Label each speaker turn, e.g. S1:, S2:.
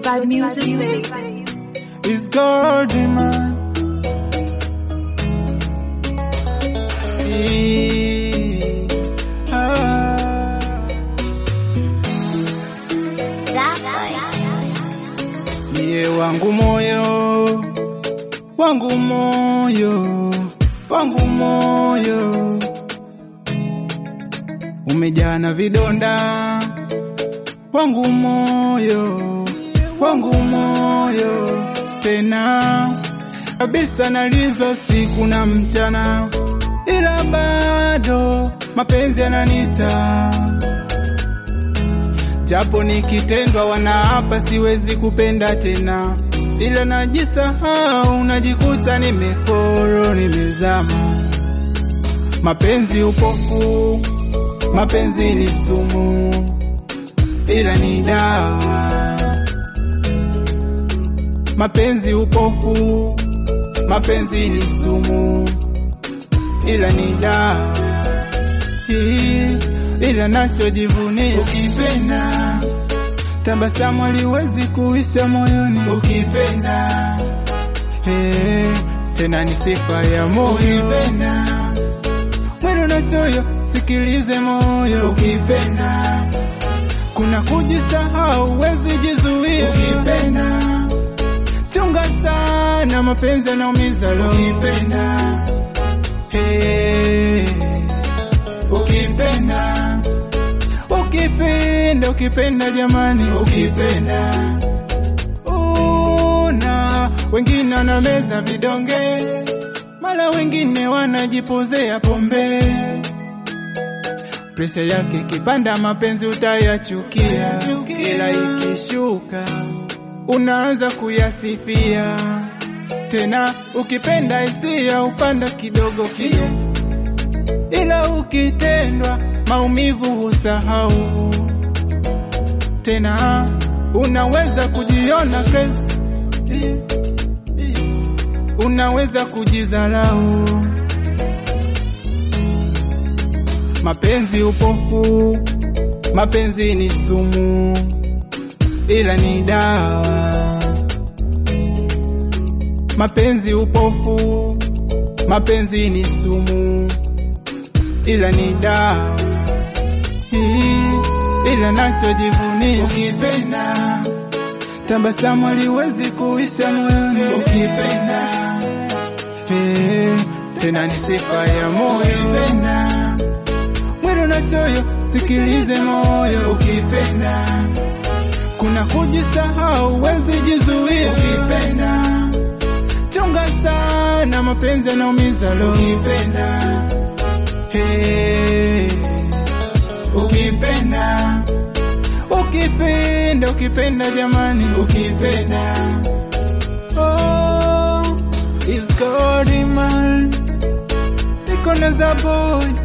S1: Vibe music, baby.
S2: It's golden man. Eh, ah. Niye wangu moyo, wangu moyo, wangu moyo umejaa na vidonda, wangu moyo, wangu moyo tena kabisa, nalizo siku na mchana, ila bado mapenzi yananita japo nikitendwa wanaapa siwezi kupenda tena, ila najisahau, najikuta nimeforo, nimezama. Mapenzi upofu, mapenzi ni sumu, ila ni dawa. Mapenzi upofu, mapenzi ni sumu, ila ni dawa hii ila nachojivunia ukipenda, tabasamu haliwezi kuisha moyoni ukipenda, hey, tena ni sifa ya moyo ukipenda, mwendo na choyo, sikilize moyo ukipenda, kuna kujisahau, huwezi jizuia ukipenda, chunga sana, mapenzi yanaumiza roho ukipenda, hey, ukipenda ukipenda ukipenda jamani ukipenda una wengine wanameza vidonge mara wengine wanajipozea pombe presha yake ikipanda mapenzi utayachukia ila ikishuka unaanza kuyasifia tena ukipenda hisia upanda kidogo kidogo ila ukitendwa maumivu husahau tena, unaweza kujiona crazy, unaweza kujidharau. Mapenzi upofu, mapenzi ni sumu, ila ni dawa. Mapenzi upofu, mapenzi ni sumu ila ni dawa hii, ila nachojivunia ukipenda, tabasamu haliwezi kuisha moyoni ukipenda, hey, tena ni sifa ya moyo ukipenda, mwendo na choyo, sikilize moyo ukipenda, kuna kujisahau, huwezi jizuia ukipenda, chunga sana, mapenzi yanaumiza roho ukipenda Hey, ukipenda ukipenda ukipenda jamani ukipenda oh, is God man niko na za boy